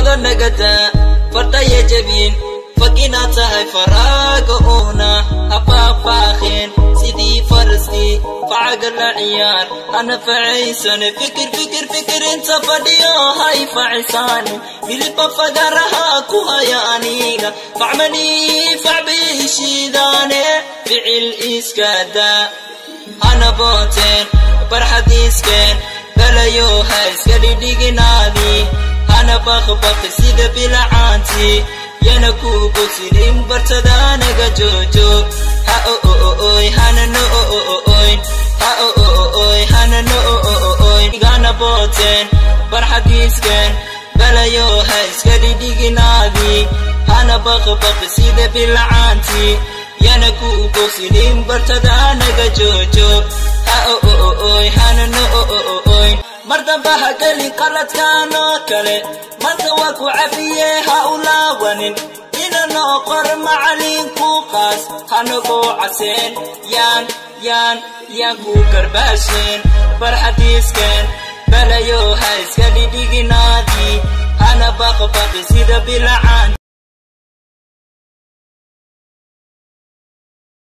fawda nagada fadhaya jabin fakina tahay faraaga uuna hafaafaakheen sidii faraskii facaga la ciyaar hana facaysane fikir fikir fikir inta fadhiyo hay facisaane miliba fagaraha ku haya aniga facmanii facbiishiidaane ficil iskada hana booteen barxadiiskeen balayo ha iska dhidhiginaadii hana bakbaqi sida bilacaantii yana ku bogsidin bartadaanaga joojoog ha ooy hana no ooy ha ooy hana no ooy igana booteen barxadiiskeen balayo ha iska dhidhiginaadii hana bakbaqi sida bilacaantii yana ku bogsidin bartadaanaga joojoog ha ooy hana no ooy mar damba ha gelin qaladkan oo kale marka waa ku cafiye ha u laawanin inanoo qor macalinku qaas hanagoo caseen yaan yaan yaan ku garbaasheen farxadiiskeen balayo ha iska dhidhiginaadii hana baqbaqi sida bilacaan